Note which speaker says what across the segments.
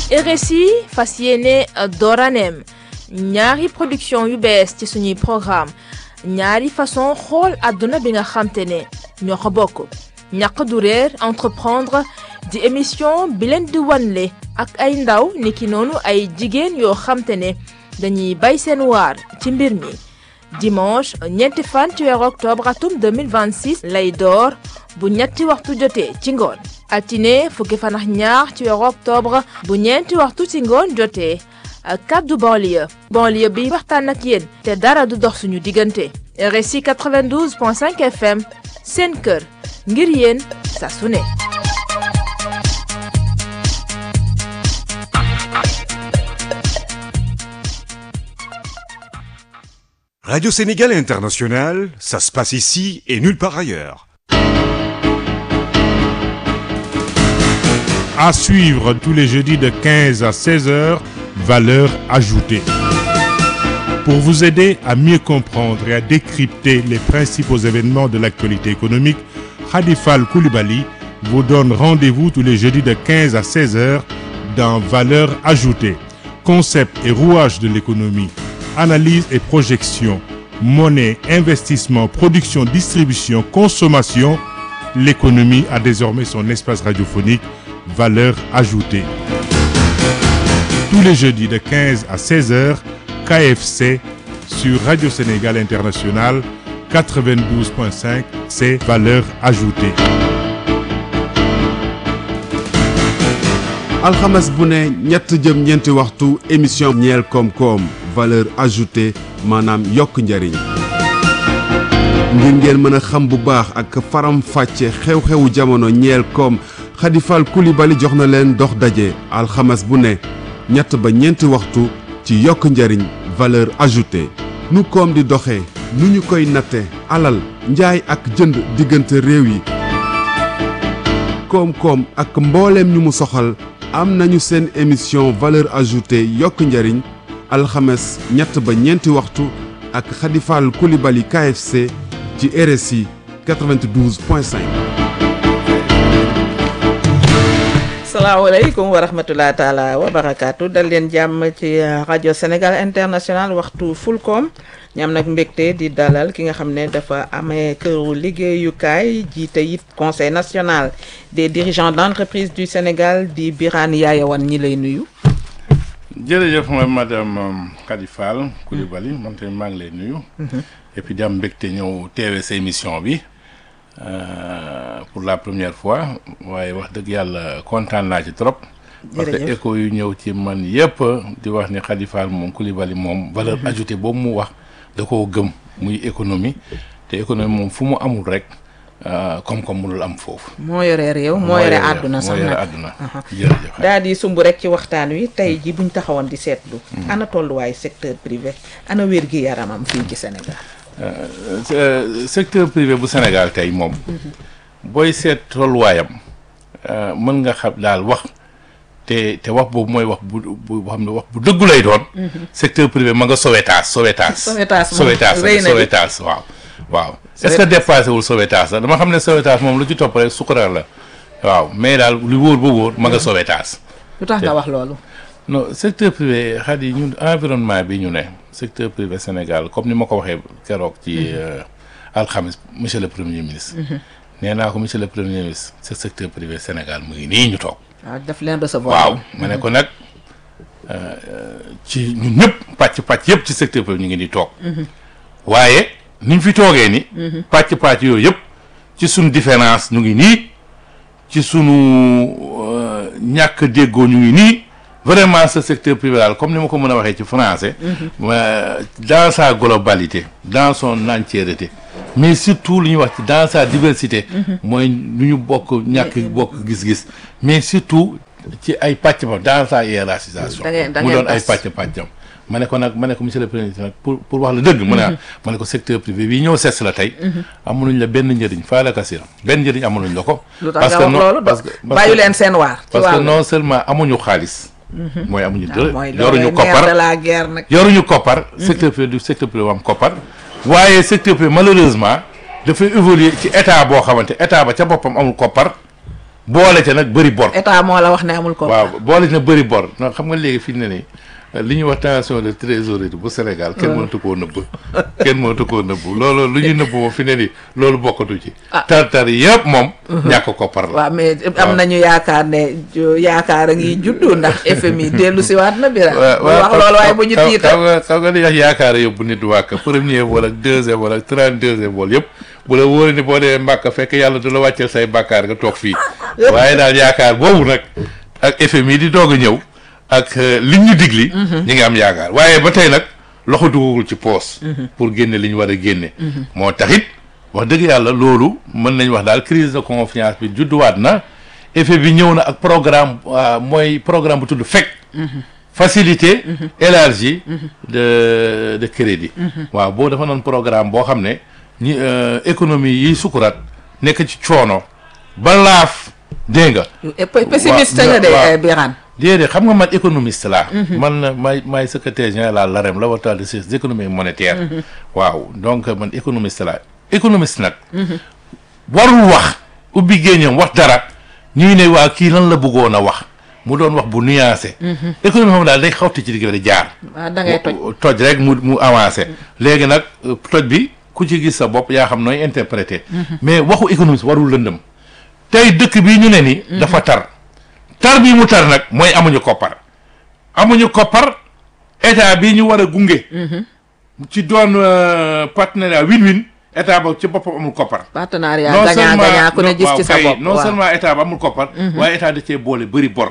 Speaker 1: RSI fas yéene dooraneem ñaari production yu bees ci suñuy programme ñaari façon xool àdduna bi nga xamte ne ñoo ko bokk ñaq du réer entreprendre di émission bi leen di wanle ak ay ndaw niki noonu ay jigéen yoo xamte ne dañuy bay seen waar ci mbir mi dimanche ñeenti fan ci weeru octobre atum 2026 lay door bu ñetti waxtu jotee ci ngoon altine fukki fan ak ñaar ci weeru octobre bu ñeenti waxtu ci ngoon jotee kaddu banlieue banlieue bi waxtaan ak yéen te dara du dox suñu diggante RSI 92.5 FM seen kër ngir yéen saa su ne
Speaker 2: Radio Sénégal International, ça se passe ici et nulle part ailleurs.
Speaker 3: À suivre tous les jeudis de 15 à 16 heures, valeur ajoutée. Pour vous aider à mieux comprendre et à décrypter les principaux événements de l'actualité économique, Khadifal Koulibaly vous donne rendez-vous tous les jeudis de 15 à 16 heures dans Valeur ajoutée. Concept et rouage de l'économie, analyse et projection, monnaie, investissement, production, distribution, consommation, l'économie a désormais son espace radiophonique Valeur ajoutée. Tous les jeudis de 15 à 16 heures, KFC sur Radio Sénégal International 92.5, c'est Valeur ajoutée.
Speaker 4: alxames bu ne ñett jëm ñeenti waxtu émission ñeel koom-koom valeur ajoutée maanaam yokk njariñ ngir ngeen mën a xam bu baax ak faram fàcce xew-xewu jamono ñeel koom Khadifal Koulibaly jox na leen dox daje alxames bu ne ñett ba ñeenti waxtu ci yokk njariñ valeur ajoutée nu koom di doxee nu ñu koy natte alal njaay ak jënd diggante réew yi koom-koom ak mbooleem ñu mu soxal am nañu seen émission valeur ajoutée yokk njariñ alxames ñett ba ñeenti waxtu ak Khadifal Koulibaly KFC ci RSI 92.5.
Speaker 5: salaamaaleykum wa rahmatulah taala wa barakaatu dal leen jàmm ci rajo Sénégal international waxtu fulkoom ñam nag mbégte di dalal ki nga xam ne dafa amee këru liggéeyukaay jiite it conseil national des dirigeants d'entreprise du Sénégal di Birane Yaayawan ñi lay nuyu.
Speaker 6: jërëjëf mooy madame Khadifal Koulibaly man tamit maa ngi lay nuyu. et puis di am mbégte ñëw teewee sa émission bi. Euh, pour la première fois waaye wax dëgg yàlla kontaan naa ci trop. parce que écho yu ñëw ci man yëpp di wax ni Khadifal moom Koulibaly moom valeur ajoutée boobu mu wax da koo gëm muy économie te économie moom fu mu amul rek koom-koom mënul am foofu.
Speaker 5: moo yore réew moo yore àdduna sax
Speaker 6: moo yore
Speaker 5: nag
Speaker 6: àdduna. jërëjëf
Speaker 5: daal di sumb rek ci waxtaan wi tey ji buñ taxawoon di seetlu. ana tolluwaay secteur privé ana wér gi yaramam fii ci Sénégal.
Speaker 6: Euh, secteur privé bu Sénégal tey moom booy seet tolluwaayam mën nga xam daal wax te te wax boobu mooy wax bu bu boo xam ne wax bu dëggu lay doon. secteur privé ma nga Sowétas Sowétas.
Speaker 5: Sowétas moom
Speaker 6: Sowétas
Speaker 5: rëy na di.
Speaker 6: Sowétas waaw. waaw est-ce que dépassé wul Sowétas la dama xam ne Sowétas moom lu ci topp rek sukuraar la waaw mais daal lu wóor ba wóor ma nga Sowétas.
Speaker 5: lu tax nga wax loolu.
Speaker 6: non secteur privé xat yi ñun environnement bi ñu ne secteur privé Sénégal comme ni ma ko waxee keroog ci alxamis monsieur le premier ministre nee naa ko monsieur le premier ministre ce secteur privé Sénégal mu ngi nii ñu toog
Speaker 5: waaw daf leen recevoir.
Speaker 6: waaw ma ne ko nag ci ñun ñëpp pàcc pàcc yëpp ci secteur privé ñu ngi nii toog waaye niñ fi toogee ni pàcc pàcc yooyu yëpp ci suñ différence ñu ngi nii ci sunu euh, ñàkk déggoo ñu ngi nii vraiment ce secteur privé daal comme ni ma ko mën a waxee ci français euh, dans sa globalité dans son entièreté mais surtout lu ñuy wax ci dans sa diversité mooy lu ñu bokk ñàkk bokk gis-gis mais surtout ci ay pàcc ma dans sa hiérarchisation
Speaker 5: Da ngeen- da
Speaker 6: mu
Speaker 5: ngeen
Speaker 6: doon ay
Speaker 5: tas.
Speaker 6: pàcc pàccam ma ne ko nag ma ne ko monsieur le président nag pour pour wax la dëgg mu ne ah ma ne ko secteur privé bi ñëw ses la tey amuluñ la benn njëriñ faa la kasira benn njëriñ amuluñ la ko
Speaker 5: lu tax nga wax
Speaker 6: non-
Speaker 5: loolu
Speaker 6: parce que parce
Speaker 5: bàyyi
Speaker 6: que-
Speaker 5: leen seen waar. ci
Speaker 6: parce que
Speaker 5: wàllu-
Speaker 6: non seulement amuñu xaalis mooy amuñu
Speaker 5: Ah, mooy
Speaker 6: dërë
Speaker 5: loolu
Speaker 6: yoruñu
Speaker 5: nerf de
Speaker 6: koppar
Speaker 5: la guerre nag.
Speaker 6: yoruñu koppar secteur privé du secteur privé am koppar waaye secteur privé malheureusement dafay évoluer ci état boo xamante état ba ca boppam amul koppar boole ca nag bëri bor
Speaker 5: état moo la wax ne amul ko
Speaker 6: waaw boole na bëri bor non xam nga léegi fi mu ne nii li ñuy wax tension de trésorerie bu Sénégal kenn mënatu koo nëbb kenn mënatu koo nëbb loolu lu ñuy nëbb moom fi ne nii loolu bokkatu ci tar-tar yëpp moom ñàkk ko par la
Speaker 5: waaw mais am nañu yaakaar ne jo- yaakaar a ngi juddu ndax FMI dellu si waat na bira wax loolu waaye bu ñu
Speaker 6: xam
Speaker 5: tiital
Speaker 6: nga xam nga li wax yaakaar yóbbu nit wàkk premier vol ak deuxième vol ak trente deuxième vol yëpp bu la wóoree ni boo demee Mbàkk fekk yàlla du la wàcceel say bàkkaar nga toog fii waaye daal yaakaar boobu nag ak FMI di doog a ñëw ak euh, liñ ñu digli ñi ngi am yaakaar waaye ba tey nag loxo dugagul ci poos pour génne li ñu war a génne moo taxit wax dëgg yàlla loolu mën nañ wax daal crise de confiance bi judduwaat na effet bi ñëw na ak programme waa mooy programme bu tudd FEC facilité élargie de de crédit waaw boo dafa noon programme boo xam ne ñi euh, économie yi sukuraat nekk ci coono ba laaf dégg nga
Speaker 5: pessimiste
Speaker 6: waaw,
Speaker 5: nga de
Speaker 6: waaw.
Speaker 5: eh, Birane
Speaker 6: déedéet xam nga man économiste laa man na maay maay secrétaire général à l'AREM laboratoire de sciences économiques et monétaires waaw donc man économiste laa économiste nag warul wax ubbi géeñam wax dara ñuy ne waa kii lan la bëggoon a wax mu doon wax bu nuancé économie xam daal day xawti ci digg bi di jaar
Speaker 5: waaw da ngay toj
Speaker 6: toj rek mu mu avancé léegi nag euh, toj bi ku ci gis sa bopp yaa xam nooy interprété mais waxu économiste warul lëndëm tey dëkk bi ñu ne ni dafa tar tar bi mu tar nag mooy amuñu koppar amuñu koppar état bi ñu war a gunge ci doon euh, partenariat win-win état ba ci boppam amul koppar
Speaker 5: partenariat gagnant gagnant ku ne
Speaker 6: non-
Speaker 5: gis
Speaker 6: waaw
Speaker 5: ci sa
Speaker 6: kay,
Speaker 5: bopp
Speaker 6: non
Speaker 5: waaw.
Speaker 6: seulement état ba amul koppar waaye état da cee boole bëri bor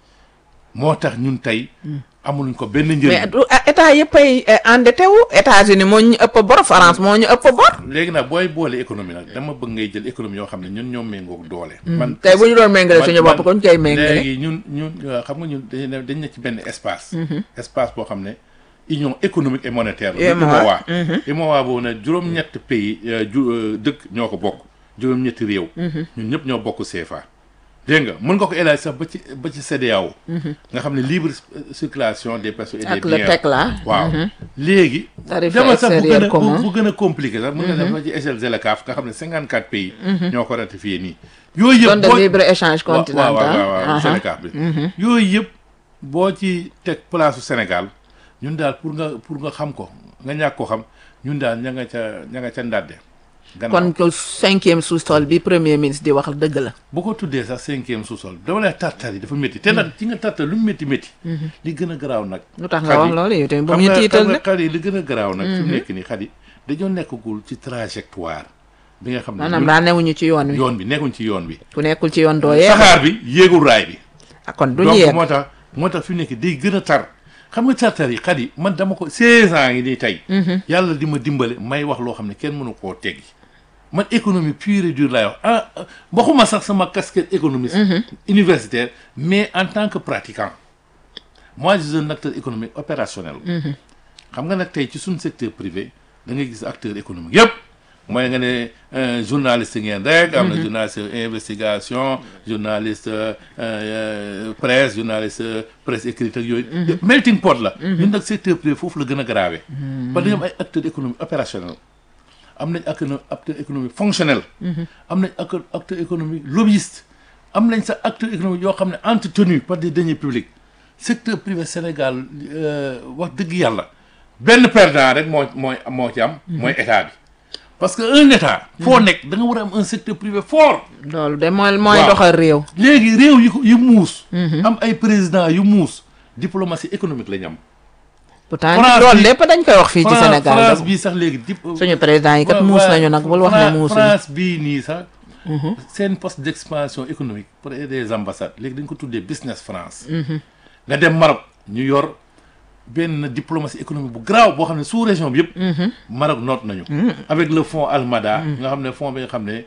Speaker 6: moo tax ñun tey amuluñ ko benn
Speaker 5: mais
Speaker 6: njëriñ
Speaker 5: du ah, état yëpp ay eh, endetté wu États-Unis moo ñu ëpp bor France moo ñu ëpp bor
Speaker 6: léegi nag booy boole économie nag dama bëgg ngay jël économie yoo xam ne ñun ñoo méngoog doole man
Speaker 5: tey bu ñu doon méngale
Speaker 6: man-
Speaker 5: suñu
Speaker 6: man-
Speaker 5: bopp kon koy méngale
Speaker 6: léegi ñun ñun euh, xam nga ñun dañu ne dañ ne ci benn espace espace boo xam ne union économique et monétaire la
Speaker 5: UEMOA.
Speaker 6: UEMOA UEMOA boobu nag juróom-ñett pays euh, ju euh, dëkk ñoo ko bokk juróom-ñetti réew ñun ñëpp ñoo bokk CFA dégg nga mën nga ko élargir sax ba ci ba ci CEDEAO nga xam ne libre euh, circulation des personnes et des
Speaker 5: ak le
Speaker 6: biens
Speaker 5: teg la
Speaker 6: waaw léegi
Speaker 5: Tarif
Speaker 6: demal sax bu
Speaker 5: extérieur
Speaker 6: gën a
Speaker 5: commun.
Speaker 6: bu gën a compliqué sax mën nga def ci échelle ZLECAf nga xam ne cinquante quatre pays ñoo ko ratifié nii yooyu yëpp
Speaker 5: zone de
Speaker 6: boo-
Speaker 5: libre échange
Speaker 6: waaw
Speaker 5: continental
Speaker 6: waaw waaw waaw
Speaker 5: aha.
Speaker 6: ZLECAf bi yooyu yëpp boo ci teg place su Sénégal ñun daal pour nga pour nga xam ko nga ñàkk ko xam ñun daal ña nga ca ña nga ca ndàdde gannaaw
Speaker 5: kon ko cinquième sous-sol bi premier ministre di wax dëgg la
Speaker 6: bu ko tuddee sax cinquième sous-sol dama lay tartar yi dafa métti te nag ci nga tartar lu mu métti métti li gën a garaaw nag
Speaker 5: lu tax nga wax
Speaker 6: Xadi,
Speaker 5: loolu yow tamit bu
Speaker 6: xam
Speaker 5: mu ñu
Speaker 6: nga
Speaker 5: tiital
Speaker 6: xam nga
Speaker 5: nag
Speaker 6: xar yi li gën a garaaw nag fi mu nekk nii xar yi dañoo nekkagul ci trajectoire bi nga xam ne
Speaker 5: maanaam
Speaker 6: ñun-
Speaker 5: daa newuñu ci yoon wi
Speaker 6: yoon bi nekkuñ ci yoon bi
Speaker 5: ku nekkul ci yoon doo yee
Speaker 6: saxaar bi yéegul raay bi
Speaker 5: ah kon duñu
Speaker 6: donc
Speaker 5: yeeg
Speaker 6: moo tax moo tax fi mu nekk day gën a tar xam nga tartar yi xar yi man dama ko 16 ans yi nii tey yàlla di ma dimbale may wax loo xam ne kenn mënu koo teggi man économie pure et dure laay wax ah ah, waxuma sax sama casquette économiste universitaire mais en tant que pratiquant moi je suis un acteur économique opérationnel xam nga nag tey ci suñu secteur privé da ngay gis acteur économique yëpp mooy nga ne euh, journaliste ngeen rek am na journaliste investigation journaliste euh, euh, presse journaliste euh, presse écrite ak yooyu yëpp melting pot la ñun nag secteur privé foofu la gën a grave parce que dañu am ay acteur économique opérationnel am nañ ak acteur économique fonctionnel am nañ acteur acteur économique lobbyiste am nañ sax acteur économique yoo xam ne entretenu par des deniers publics secteur privé Sénégal euh, wax dëgg yàlla benn perdant rek moo mooy moo ci am mooy état bi parce que un état foo nekk da nga war a am un secteur privé fort
Speaker 5: loolu de mooy mooy
Speaker 6: Waaw.
Speaker 5: doxal réew
Speaker 6: léegi réew yu ko yu muus am ay président yu muus diplomatie économique la ñu am
Speaker 5: pourtant
Speaker 6: France
Speaker 5: loolu
Speaker 6: bi-
Speaker 5: lépp dañ koy wax fii ci
Speaker 6: France-
Speaker 5: Sénégal
Speaker 6: France
Speaker 5: da-
Speaker 6: bii sax léegi dip
Speaker 5: suñu président yi kat
Speaker 6: Ouais,
Speaker 5: muus
Speaker 6: ouais.
Speaker 5: nañu nag bul wax ne
Speaker 6: Fran-
Speaker 5: muusuñu
Speaker 6: France bii nii sax seen poste d'expansion économique pour des ambassades léegi dañ ko tuddee business France nga dem Maroc ñu yor benn diplomatie économique bu garaaw boo xam ne sous région bi yëpp Maroc noot nañu avec le fonds Almada nga xam ne fonds bi nga xam ne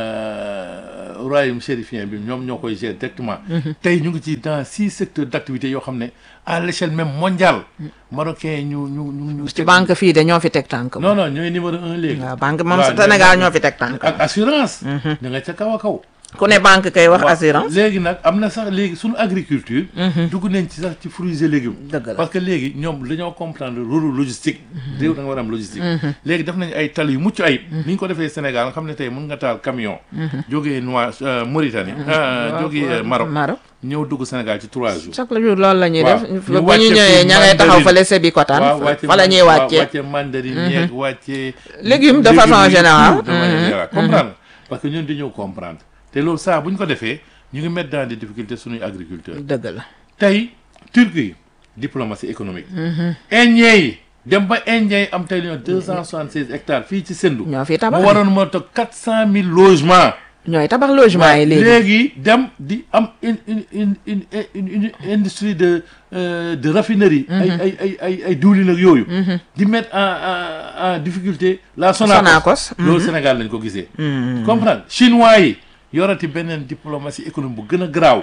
Speaker 6: euh, royaume chérifien bi ñoom ñoo koy gérer directement tey ñu ngi ci dans six secteurs d'activité yoo xam ne à l'échelle même mondiale marocain ñu ñu ñu ñu
Speaker 5: ci banque fii de ñoo fi teg tànk
Speaker 6: non non ñooy numéro un léegi
Speaker 5: waaw banque moom
Speaker 6: waaw,
Speaker 5: Sénégal
Speaker 6: ñoo-
Speaker 5: ñoo fi teg tànk
Speaker 6: ak assurance da nga ca kaw a kaw
Speaker 5: ku ne banque kay wax assurance
Speaker 6: léegi nag am na sax léegi suñu agriculture dugg nañ ci sax ci fruits et légumes
Speaker 5: Dëgg la.
Speaker 6: parce que léegi ñoom dañoo comprendre rôle logistique réew da nga war a am logistique léegi def nañ ay tali yu mucc ayib ni ñu ko defee Sénégal nga xam ne tey mën nga taal camion jógee Noir Mauritanie euh, jógee euh, Maroc
Speaker 5: Maroc
Speaker 6: ñëw dugg Sénégal ci trois jours
Speaker 5: chaque jour loolu la ñuy
Speaker 6: Waaw.
Speaker 5: def
Speaker 6: Ñu
Speaker 5: bu ñu
Speaker 6: wàcce
Speaker 5: ñëwee
Speaker 6: fi
Speaker 5: ña ngay taxaw
Speaker 6: mandarine.
Speaker 5: fële sebi kotaan
Speaker 6: waaw wàcce
Speaker 5: fa la ñuy
Speaker 6: waaw,
Speaker 5: wàccee
Speaker 6: wàcce mandarine yeeg wàcce
Speaker 5: Légumes de façon
Speaker 6: yi,
Speaker 5: générale.
Speaker 6: tout de manière générale. comprendre parce que ñun dañoo comprendre te loolu saa bu ñu ko defee ñu ngi mettre dans des difficultés suñuy agriculteurs
Speaker 5: dëgg la
Speaker 6: tey Turquie diplomatie économique Indien yi dem ba Indien yi am tey li ñu deux cent soixante seize hectares fii ci Sendou
Speaker 5: ñoo fi tabax
Speaker 6: mu waroon moo toog quatre cent mille logements
Speaker 5: ñooy tabax logement yi léegi
Speaker 6: léegi dem di am une une une une une une industrie de euh, de raffinerie. ay ay ay ay ay diwlin ak yooyu. di mettre en en en difficulté la Sonacos.
Speaker 5: Sonacos,
Speaker 6: loolu Sénégal lañ ko gisee. comprendre chinois yi yorati beneen diplomatie économique bu gën a garaaw.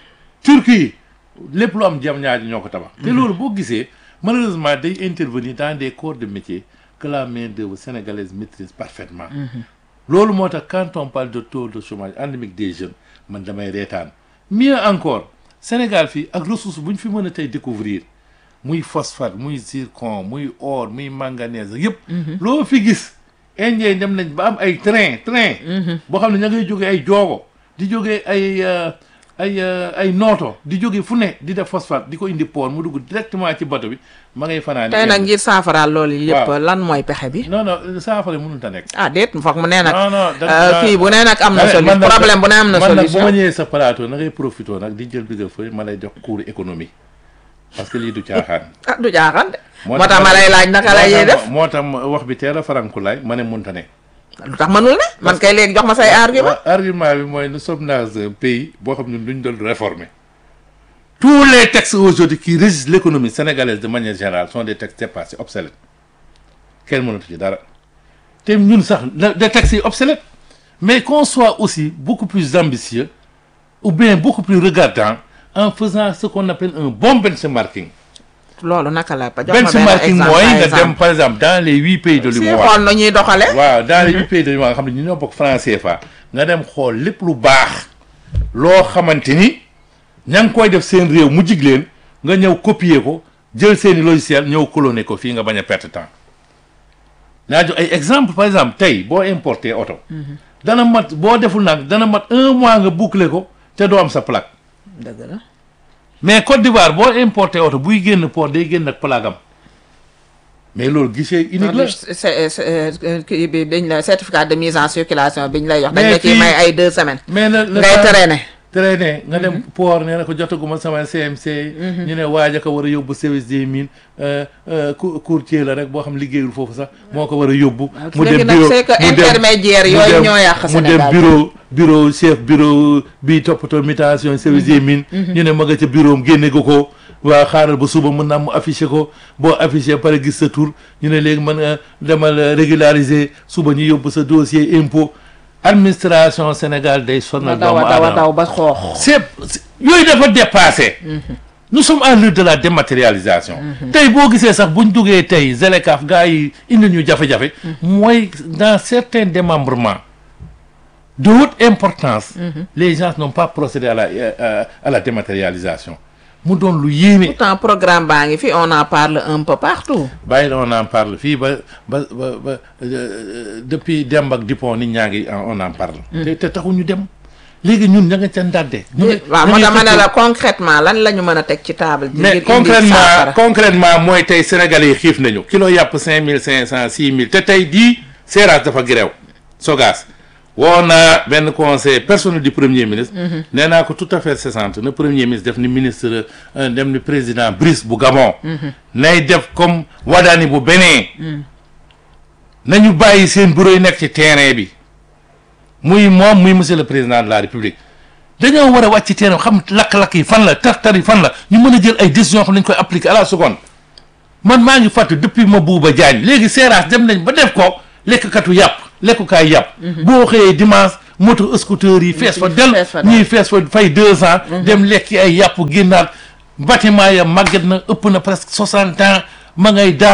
Speaker 6: Turquie lépp lu am jam ñaari ñoo ko tabax. te loolu boo gisee malheureusement day intervenir dans des corps de métier que la main d'œuvre sénégalaise maîtrise parfaitement. loolu moo tax quand on parle de taux de chômage endémique des jeunes man damay reetaan mieux encore Sénégal fii ak ressource bu ñu fi mën a tey découvrir muy phosphate muy zircon muy or muy manganèse yëpp. loo fi gis Indien dem nañ ba am ay train train. boo xam ne ña ngay jógee ay joogo di jógee ay euh, ay euh, ay nooto di jógee fu ne di def phosphate di ko indi port mu dugg directement ci bato bi ma ngay fanaan.
Speaker 5: tey nag ngir saafaraal loolu yëpp
Speaker 6: Waaw.
Speaker 5: lan mooy pexe bi
Speaker 6: non non saafara mënut a nekk.
Speaker 5: ah déet foog mu nee nag
Speaker 6: non non da-
Speaker 5: euh,
Speaker 6: da-
Speaker 5: kii bu nee nag am na
Speaker 6: man
Speaker 5: solution
Speaker 6: nag-
Speaker 5: problème bu ne am na
Speaker 6: man nag bu ma
Speaker 5: solution
Speaker 6: ñëwee sa plateau na ngay profité nag di jël bigga fëy ma lay jox cours économie parce que lii du caaxaan.
Speaker 5: ah du jaaxal de
Speaker 6: moo
Speaker 5: moo tax ma lay laaj naka la ñuy def
Speaker 6: moo tax ma- wax bi teel a farankulaay ma ne munta ne.
Speaker 5: lu tax mënul ne man kay léegi jox ma say argument
Speaker 6: Wa- argument bi mooy nous sommes dans un pays boo xam ne duñ doon réformer tous les textes aujourd'hui qui régissent l'économie sénégalaise de manière générale sont des textes dépassés obsolètes kenn mënatu ci dara te ñun sax la- des textes yi obsolètes mais qu'on soit aussi beaucoup plus ambitieux ou bien beaucoup plus regardant en faisant ce qu'on appelle un bon benchmarking
Speaker 5: loolu naka la ba jox ma benn
Speaker 6: benchmarking
Speaker 5: exemple
Speaker 6: mooy
Speaker 5: par
Speaker 6: nga dem
Speaker 5: exemple
Speaker 6: par exemple dans les huit pays de
Speaker 5: si
Speaker 6: l'UEMOA
Speaker 5: xool na ñuy doxale
Speaker 6: waaw dans les huit pays de l'UEMOA nga xam ne ñu ñoo bokk franc CFA nga dem xool lépp lu baax loo xamante ni ña ngi koy def seen réew mu jig leen nga ñëw copier ko jël seeni logiciel ñëw cloner ko fii nga bañ a perte temps naa jox ay exemple par exemple tey boo importer oto dana mat boo deful nag dana mat un mois nga boucler ko te doo am sa plaque
Speaker 5: dëgg la
Speaker 6: mais Côte d'Ivoire boo importer oto buy génn port day génn ak plaque am mais loolu guichet unique la
Speaker 5: c'est c'est kii bi dañ la certificat de mise en circulation biñ lay jox dañ
Speaker 6: Mais
Speaker 5: la ciy
Speaker 6: fii-
Speaker 5: may ay deux semaines
Speaker 6: mais le le
Speaker 5: ngay
Speaker 6: temps-
Speaker 5: traîner
Speaker 6: traîner nga dem port nee na ko jotaguma sama CMC. ñu ne waaj a ko war a yóbbu service des mines euh, euh, cou- courtier la rek boo xam liggéeyul foofu sax moo ko war a yóbbu.
Speaker 5: léegi nag c'est que
Speaker 6: mu dem-
Speaker 5: intermédiaire
Speaker 6: mu
Speaker 5: yooyu
Speaker 6: dem-
Speaker 5: ñoo yàq
Speaker 6: mu dem
Speaker 5: Sénégal
Speaker 6: bureau bureau chef bureau bi toppatoo mutation service des mines. ñu ne ma nga ca bureau am génne ko ko. waa xaaral ba suba mën naa mu affiché ko boo affiché pare gis sa tur ñu ne léegi mën nga demal euh, régulariser suba ñu yóbbu sa dossier impôt administration Sénégal day
Speaker 5: ma
Speaker 6: sonal
Speaker 5: daw
Speaker 6: doomu
Speaker 5: a daw a
Speaker 6: aadama.
Speaker 5: daw ba xoox
Speaker 6: c'est c'est- yooyu dafa dépassé nous sommes à l'heure de la dématérialisation tey boo gisee sax buñ duggee tey Zelekaf gars yi indi ñu jafe-jafe mooy dans certains démembrements de haute importance les gens n'ont pas procédé à la euh, à la dématérialisation mu doon lu yéeme
Speaker 5: pourtant programme baa ngi fi on en parle un peu partout
Speaker 6: bàyyi la on en parle fii ba ba ba ba euh, depuis Demba ak Dupont nit ñaa ngi on en parle te te taxu ñu dem léegi ñun ña nga ca ndàdde ñu ngi-
Speaker 5: waaw
Speaker 6: ñu
Speaker 5: moo
Speaker 6: ngi
Speaker 5: tax ma ne
Speaker 6: xëccoo-
Speaker 5: la concrètement lan la ñu mën a teg ci table ji
Speaker 6: mais
Speaker 5: ngir indi
Speaker 6: concrètement
Speaker 5: saafara
Speaker 6: concrètement mooy tey sénégalais yi xiif nañu kilo yàpp cinq mille cinq cent six mille te tey di seeraas dafa girew sogaas woo naa benn conseil personnel du premier ministre nee naa ko tout à fait cessante na premier ministre def ni ministre euh, dem ni président Brice bu Gabon nay def comme Wadani bu Bénin nañu bàyyi seen bureau yi nekk ci terrain bi muy moom muy monsieur le président de la république dañoo war a wàcc ci terrain xam lakk-lakk yi fan la tar-tar yi fan la ñu mën a jël ay décisions xam nañ koy appliquer à la seconde man maa ngi fàtte depuis ma buuba jaañ léegi seeraas dem nañ ba def ko lekkkatu yàpp lekkukaay yàpp boo xëyee dimanche moto scooter yi fees fa del
Speaker 5: fees fa del.
Speaker 6: ñuy fees fa fay deux ans dem lekki ay yàpp génnaat bâtiment ya màgget na ëpp na presque soixante ans ma ngay daanu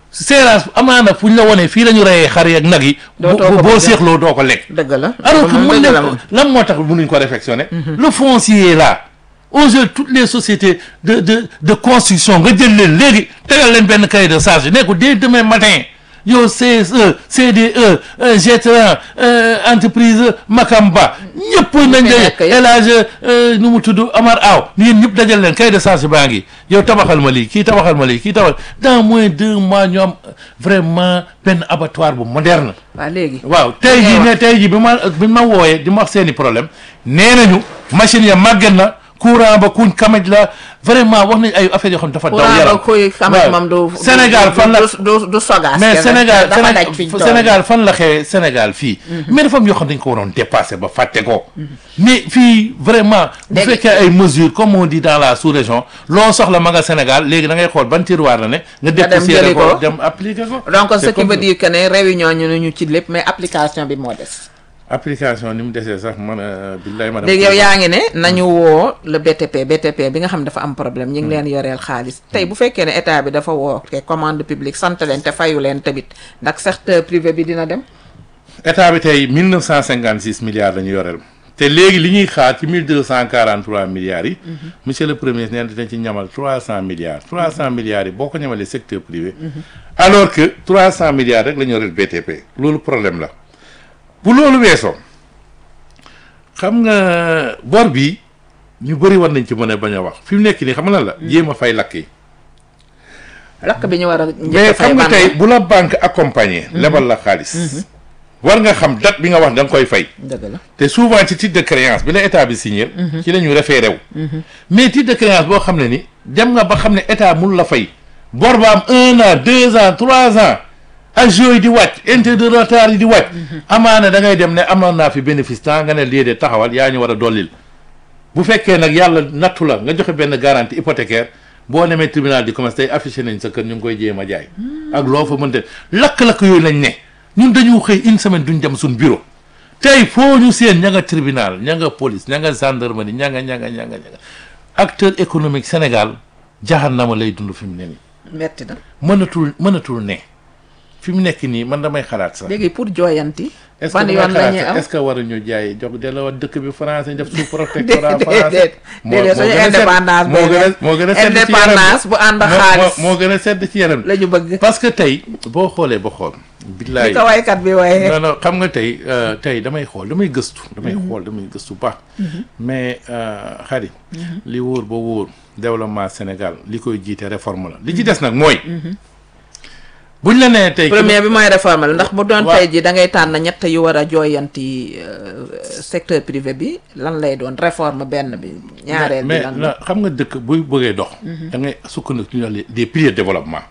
Speaker 6: séerans amaana fu ñu la wonee fii la ñu reyee xar yi ak nag yi bu
Speaker 5: Dootoo ko
Speaker 6: boo
Speaker 5: bëgg.
Speaker 6: seexloo doo ko lekk
Speaker 5: dëgg la
Speaker 6: alors que
Speaker 5: moom
Speaker 6: mën
Speaker 5: dëgg la
Speaker 6: nañ
Speaker 5: moom.
Speaker 6: ko lan moo tax mënuñ ko réflexionner le foncier est là aujourd'hui toutes les sociétés de de de construction nga jël leen léegi tegal leen benn cahier de charge ne ko dès demain matin yow CSE CDE euh, G3 euh, entreprise Makamba ñëpp nañ
Speaker 5: fi
Speaker 6: la
Speaker 5: nekk yëpp.
Speaker 6: El Hadj euh, nu mu tudd Amar Aw ni yéen ñëpp dajal leen cahier de charge baa ngi yow tabaxal ma lii kii tabaxal ma lii kii tabaxal dans moins de deux mois ñu am vraiment benn abattoir bu moderne
Speaker 5: waaw léegi
Speaker 6: waaw tey jii ne tey jii bi ma bi ma wooyee di ma wax seeni problème nee nañu machine ya màgget na courant ba kuñ kamaj la vraiment wax nañ ay affaires yoo xam ne dafa daw
Speaker 5: courant
Speaker 6: yaram
Speaker 5: ba kuy xamat
Speaker 6: waaw.
Speaker 5: moom du
Speaker 6: Sénégal fan la
Speaker 5: du du sogaas
Speaker 6: mais
Speaker 5: kenn.
Speaker 6: Sénégal
Speaker 5: dafa daj fi ñu toll.
Speaker 6: Sénégal fan la xewee Sénégal fii mais dafa am yoo xam ne dañ ko waroon dépassé ba fàtte ko mais fii vraiment bu
Speaker 5: Dégg-
Speaker 6: fekkee ay mesures comme on dit dans la sous-région loo soxla ma nga Sénégal léegi da ngay xool ban tiroir la ne nga
Speaker 5: dem
Speaker 6: dépoussiérer
Speaker 5: jëli
Speaker 6: ko
Speaker 5: ko.
Speaker 6: dem appliquer ko
Speaker 5: donc ce
Speaker 6: C'est
Speaker 5: qui
Speaker 6: comme
Speaker 5: veut
Speaker 6: ça.
Speaker 5: dire que ne réunion ñu ñu ci lépp mais application bi moo des
Speaker 6: application ni mu desee sax man billahi ma
Speaker 5: léegi yow yaa ngi ne nañu woo le BTP BTP bi nga xam dafa am problème ñu ngi leen yoreel xaalis tey bu fekkee ne état bi dafa woo te commande publique sant leen te fayu leen tamit ndax secteur privé bi dina dem
Speaker 6: état bi tey 1956 milliards la ñu yoreel te léegi li ñuy xaar ci 1243 milliards yi monsieur le premier nee na dinañ ci ñamal 300 milliards 300 milliards yi boo ko ñamalee secteur privé alors que 300 milliards rek la ñu yoreel BTP loolu problème la bu loolu weesoo xam nga bor bi ñu bëri war nañ ci mën a bañ a wax fi mu nekk nii xam nga lan la jéem a fay lakk yi
Speaker 5: lakk bi ñu war a njëkk
Speaker 6: mais
Speaker 5: a fay
Speaker 6: xam nga
Speaker 5: ban
Speaker 6: tey
Speaker 5: la
Speaker 6: bu la banque accompagné lebal la xaalis war nga xam date bi nga wax da nga koy fay
Speaker 5: dëgg la
Speaker 6: te souvent ci titre de créance bi la état bi signé ci la ñu référé wu mais titre de créance boo xam ne ni dem nga ba xam ne état mun la fay bor ba am un an deux ans trois ans agios yi di wàcc intérêt de retard yi di wàcc amaana da ngay dem ne amoon naa fi bénéfice temps nga ne lii de taxawal yaa ñu war a dollil bu fekkee nag yàlla nattu la nga joxe benn garantie hypothécaire boo demee tribunal du commerce tey affiché nañ sa kër ñu ngi koy jéem a jaay ak loo fa mënte lakk-lakk yooyu lañ ne ñun dañu xëy une semaine duñ dem suñ bureau tey foo ñu seen ña nga tribunal ña nga police ña nga gendarmerie ña nga ña nga ña nga ña nga acteur économique Sénégal jahannama lay dund fi mu ne nii
Speaker 5: metti na
Speaker 6: mënatul mënatul ne fi mu nekk nii man damay xalaat sax
Speaker 5: léegi pour jooyanti
Speaker 6: est-ce
Speaker 5: ban
Speaker 6: que
Speaker 5: yoon
Speaker 6: damay
Speaker 5: la ñuy
Speaker 6: xalaat
Speaker 5: am
Speaker 6: sax est-ce que waruñu jaay jox delloo dëkk bi français def sous protectorat
Speaker 5: déedéet
Speaker 6: français
Speaker 5: déedéet suñu
Speaker 6: gën a sedd-
Speaker 5: indépendance
Speaker 6: moo gën a moo gën a sedd ci yaram
Speaker 5: indépendance bu ànd ak
Speaker 6: moo-
Speaker 5: xaalis
Speaker 6: moo gën a sedd ci yaram
Speaker 5: la ñu bëgg
Speaker 6: parce que tey boo xoolee ba xool billaay
Speaker 5: li ko waykat bi waaye
Speaker 6: non non xam nga tey euh, tey damay xool damay gëstu damay xool damay gëstu baax mais xarit li wóor ba wóor développement Sénégal li koy jiite réforme la li ci des nag mooy buñ la nee tey
Speaker 5: premier bi mooy réforme la ndax bu doon
Speaker 6: Waaw.
Speaker 5: tey ji da ngay tànn ñett yu war a jooyanti euh, secteur privé bi lan lay doon réforme benn bi ñaareel bi
Speaker 6: mais
Speaker 5: lan
Speaker 6: na
Speaker 5: la
Speaker 6: xam nga dëkk buy bëggee dox da ngay sukkandiku ñu ne des piliers de développement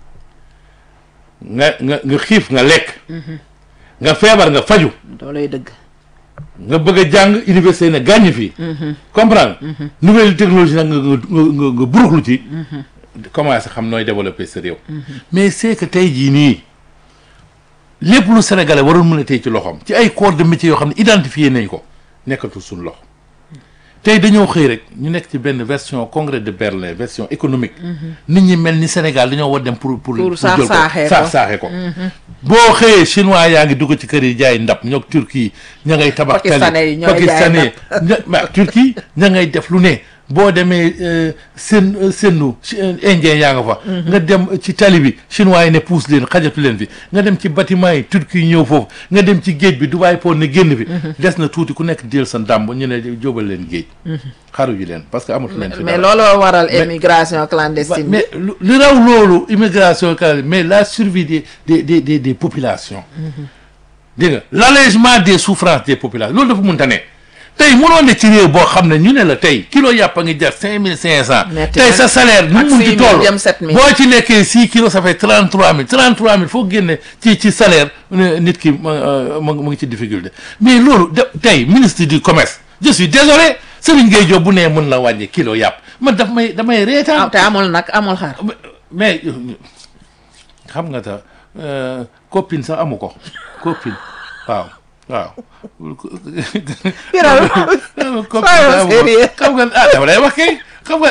Speaker 6: nga nga nga xiif nga lekk nga feebar nga faju
Speaker 5: loolay dëgg
Speaker 6: nga bëgg a jàng université ne gàññ fii comprendre nouvelle technologie nag nga nga nga nga buruxlu ci commencé xam nooy développer sa réew mais c'est que tey jii nii lépp lu sénégalais waroon mën a tey ci loxoom ci ay corps de métier yoo xam ne identifié nañ ko nekkatul suñu loxo tey dañoo xëy rek ñu nekk ci benn version congrès de Berlin version économique nit ñi mel ni Sénégal dañoo war dem pour pour
Speaker 5: Pour
Speaker 6: jël ko
Speaker 5: saax-saaxee ko.
Speaker 6: saax saaxee ko boo xëyee chinois yaa ngi dugg ci kër yi jaay ndab ñoo Turquie ña ngay tabax
Speaker 5: Pakistanais yi ñooy jaay
Speaker 6: pakistanais ña ma Turquie ña ngay def lu ne boo demee euh, seen euh, seenu chi- euh, indien yaa nga fa nga dem ci tali bi chinois yi ne pousse leen xajatu leen fi nga dem ci bâtiment yi Turquie yi ñëw foofu nga dem ci géej bi Dubaï port ne génn fi des na tuuti ku nekk jël sa ndàmb ñu ne jóbal leen géej xaru ji leen parce que amatu leen fi
Speaker 5: mais
Speaker 6: dara.
Speaker 5: looloo waral
Speaker 6: Mais-
Speaker 5: émigration
Speaker 6: Wa-
Speaker 5: clandestine bi
Speaker 6: mais lu li raw loolu immigration canadienne mais la survie des des des des, des populations. dégg nga l'allègement des souffrances des populations loolu dafa mënta ne tey mënoo ne ci réew boo xam ne ñu ne la tey kilo yàpp a ngi jar cinq mille cinq cent.
Speaker 5: Metti
Speaker 6: tey
Speaker 5: na.
Speaker 6: sa salaire nu
Speaker 5: Ak
Speaker 6: mu mun
Speaker 5: 6
Speaker 6: ci
Speaker 5: 000
Speaker 6: toll
Speaker 5: jëm 7 000.
Speaker 6: boo ci lekkee six kilos ça fait trente trois mille trente trois mille foo génne ci ci salaire ne nit ki ma euh, ma mu ngi ci difficulté mais loolu de tey ministre du commerce je suis désolé Serigne Gueye Diop bu nee mën la wàññi kilo yàpp man daf may damay reetaan.
Speaker 5: ah te amul nag amul xaar
Speaker 6: mais xam nga ta euh, copine sax amu ko copine waaw waaw.
Speaker 5: Biral
Speaker 6: copine sax amu ko
Speaker 5: sérieux.
Speaker 6: xam nga ah dama lay wax kay xam nga